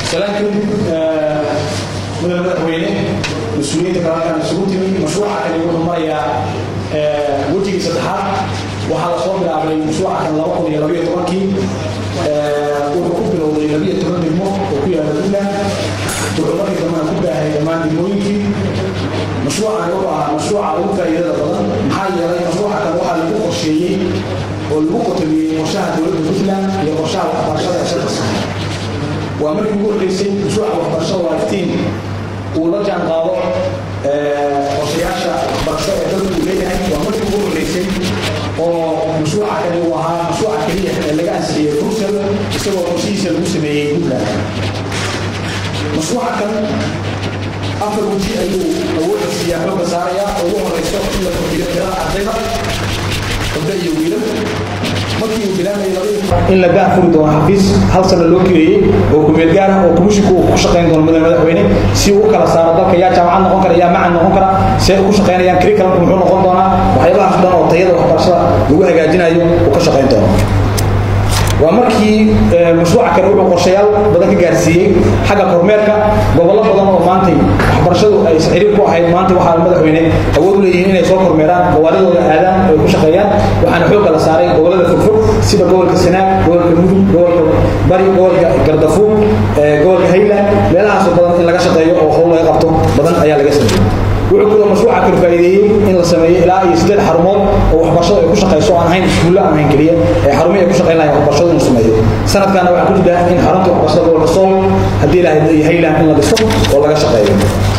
salaankii mudane madaxweyne mas-uuliyiinta kalalkan isugu timi mashruuca kani wuxuu marayaa wejigii saddexaad waxaa lasoo bilaabay mashruuca kan laba kun iyo labayo tobankii wuxuu ku bilowday labiyo toban degmo oo ku yaala puntland wuxuu markii dambena ku baahay dhammaan degmooyinkii mashruucan wuxuu ahaa mashruuca ugu faa'iidada badan maxaa yeelay mashruuca kan waxaa lagu qorsheeyey oo lagu qotomiyey qorshaha dowladda puntland iyo qorshaha waxbarashada ee shanta sano waa markii ugu horreysay mashruuca waxbarashada waa iftiin uu la jaan qaado qorshayaasha waxbarasho ee dalku uu leeyahay waa markii ugu horreysay oo mashruuca kani uu ahaa mashruuca keliya ee laga ansixiyey brussel isagoo qorshihiisa lagu sameeyey puntland mashruuca kan afar weji ayuu awoodda siiyaa xooga saarayaa oo ugu horeyso in la kordhiyo tirada ardayda gabdho iyo wiilal markii uu bilaabay in la daafuri doono xafiis hal sano loo kireeyey oo kumeel gaar ah oo komishinku uu ku shaqayn doono mudane madaxweyne si uu u kala saaro dalka yaa jaamacad noqon kara yaa macad noqon kara si ay ugu shaqaynayaan curriculumku muxuu noqon doonaa waxyaabahaas dhan oo tayada waxbarashada lagu hagaajinayo uu ka shaqayn doono waa markii mashruuca kale wuxuu qorshayaal badan ka gaarsiiyey xagga kormeerka gobollo badan oo maantay waxbarashadu ay xiriir ku ahayd maanta waxaa madaxweyne awood u leeyihiin inay soo kormeeraan gobaaladooda aadaan oo ay ku shaqeeyaan waxaana xoogga la saaray gobollada fogfog sida gobolka sanaag gobolka mudug gobolka bari gobolka gardafuur gobolka highland meelahaasoo badan in laga shaqeeyo oo howl laga qabto badan ayaa laga sameeyey wuxuu kaloo mashruuca kale faa'iideeyey in la sameeyo ilaa iyo siddeed xarumood oo waxbarashada ay ku shaqayso aan ahayn iskuulla aan ahayn keliya ee xarumihii ay ku shaqayn lahayn waxbarashada inuu sameeyo sanadkaana waxaa ku jira in xarunta waxbarashada gobolka sool haddii ilahay iyo highland in la dhiso oo laga shaqeeyo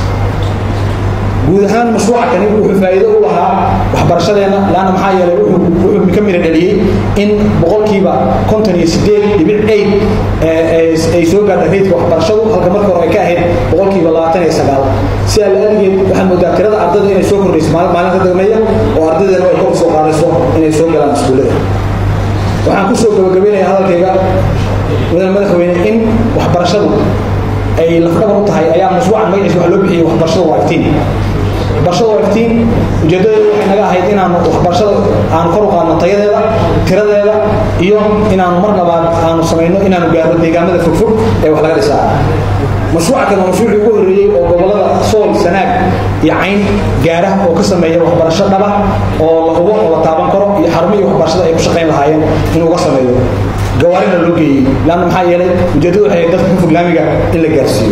guud ahaan mashruuca kani wuxuu faa'iido u lahaa waxbarashadeenna laanna maxaa yeelay wuxuu ka mira dhaliyey in boqolkiiba konton iyo sideed dhibic eid ay soo gaadha reydka waxbarashadu halka marka hore ay ka ahayd boqolkiiba labaatan iyo sagaal sidaa la aligeed waxaad moodaa tirada ardayda inay soo kordhayso maalinta dagmeeya oo ardaydeena ay kor soo qaadayso inay soo galaan iskuullada waxaan kusoo gabagabaynayaa hadalkayga mudane madaxweyne in waxbarashadu ay lafdhabar u tahay ayaa mashruucan magaciisa waxa loo bixiyey waxbarashada waa iftiin waxbarashada waa iftiin ujeedadeedu waxay naga ahayd inaanu waxbarashada aanu kor u qaadno tayadeeda tiradeeda iyo inaanu mar labaad aanu samayno inaanu gaarno deegaamada fogfog ee wax laga dhisaa mashruuca kan waa mashruucii ugu horreeyey oo gobollada sool sanaag iyo cayn gaara oo ka sameeya waxbarasho dhaba oo la hubo oo la taaban karo iyo xarumihii waxbarashada ay ku shaqayn lahaayeen inuu uga sameeyo gawaarina loo geeyey laanna maxaa yeelay ujeeddadu waxay dadka ka fog laamiga in la gaarsiiyo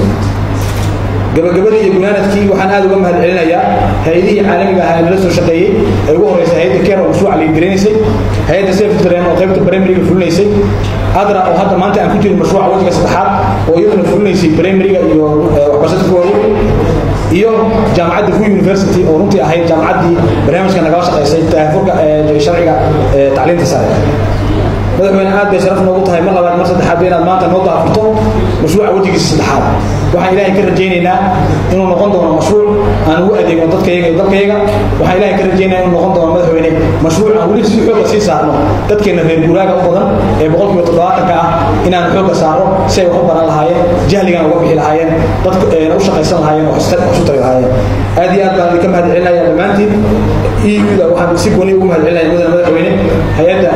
gabagabadii iyo gunaanadkii waxaan aad uga mahad celinayaa hay-adihii caalamiga ahaa ee nala soo shaqeeyey ay ugu horreysay hay-adda keer oo mashruuca liidirinaysay hay-adda sefdren oo qaybta primariga fulinaysay adra oo hadda maanta aan ku jirin mashruuca wajiga saddexaad oo iyaduna fulinaysay primariga iyo waxbarashada ku waaweyn iyo jaamacadda fu university oo runtii ahayd jaamacaddii barnaamijka nagala shaqaysay taafurka sharciga tacliinta sare madaxweyne aad bay sharaf noogu tahay mar labaad mar saddexaad inaad maanta noo daafurto mashruuca wejigiisa saddexaad waxaan ilaahay ka rajaynaynaa inuu noqon doono mashruuc aan ugu adeegno dadkayaga iyo dalkayaga waxaan ilaahay ka rajaynayaa inuu noqon doono madaxweyne mashruuc aan weli si xoogga sii saarno dadkeena reer guuraaga u badan ee boqolkiiba toddobaatanka ah inaan xoogga saaro si ay wax u baran lahaayeen jahligana uga bixi lahaayeen dadka u shaqaysan lahaayeen wax isu tari lahaayeen aad iyo aad baan idinka mahad celinaya dhammaantiin euda waxaan si gooni ugu mahad celinaya mudane madaxweyne hay-adda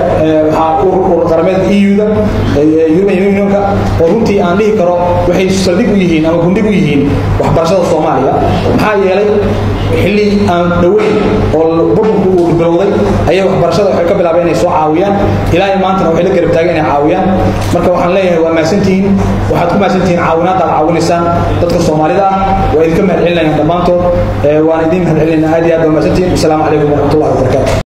waxaa qarameedka euda european unionka oo runtii aan dhihi karo waxay saldhig u yihiin ama gundhig u yihiin waxbarashada soomaaliya maxaa yeelay xilli aan dhoweyn oo burburku uu bilowday ayay waxbarashada waxay ka bilaabeen inay soo caawiyaan ilaa iyo maantana waxay la garab taageen inay caawiyaan marka waxaan leeyahay waa mahadsantihiin waxaad ku mahadsantihiin caawinaadda aad caawinaysaan dadka soomaalida ah waa idinka mahad celinayaan dhammaantood waan idin mahad celinayna aad iyo aad waa mahadsantihiin wasalaamu calaykum waraxmatullahi wabarakaatu